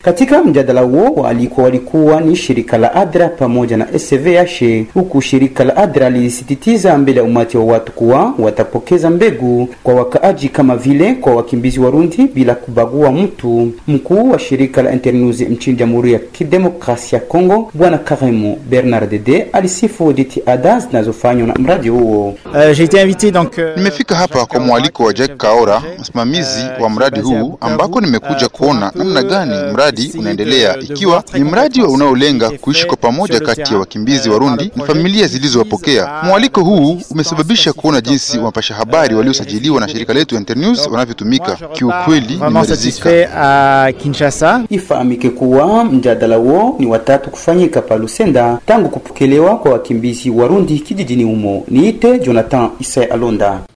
Katika mjadala huo walikuwa walikuwa ni shirika la ADRA pamoja na SVH, huku shirika la ADRA lilisisitiza mbele ya umati wa watu kuwa watapokeza mbegu kwa wakaaji kama vile kwa wakimbizi Warundi bila kubagua mtu. Mkuu wa shirika la Internews nchini Jamhuri ya Kidemokrasia ya Kongo Bwana Karemu Bernard Dede alisifu jitihada zinazofanywa na mradi huo. Nimefika hapa kwa mwaliko wa Jack Kaora, msimamizi wa mradi huu, ambako nimekuja kuona namna gani mradi unaendelea, ikiwa ni mradi unaolenga kuishi kwa pamoja kati ya wakimbizi Warundi na familia zilizowapokea. Mwaliko huu umesababisha kuona jinsi wapasha habari waliosajiliwa na shirika letu Internews wanavyotumika. Kiukweli nimeridhika. Ifahamike kuwa mjadala huo ni watatu kufanyika pa Lusenda tangu kupokelewa kwa wakimbizi Warundi kijijini humo. Niite Jonathan Isai Alonda.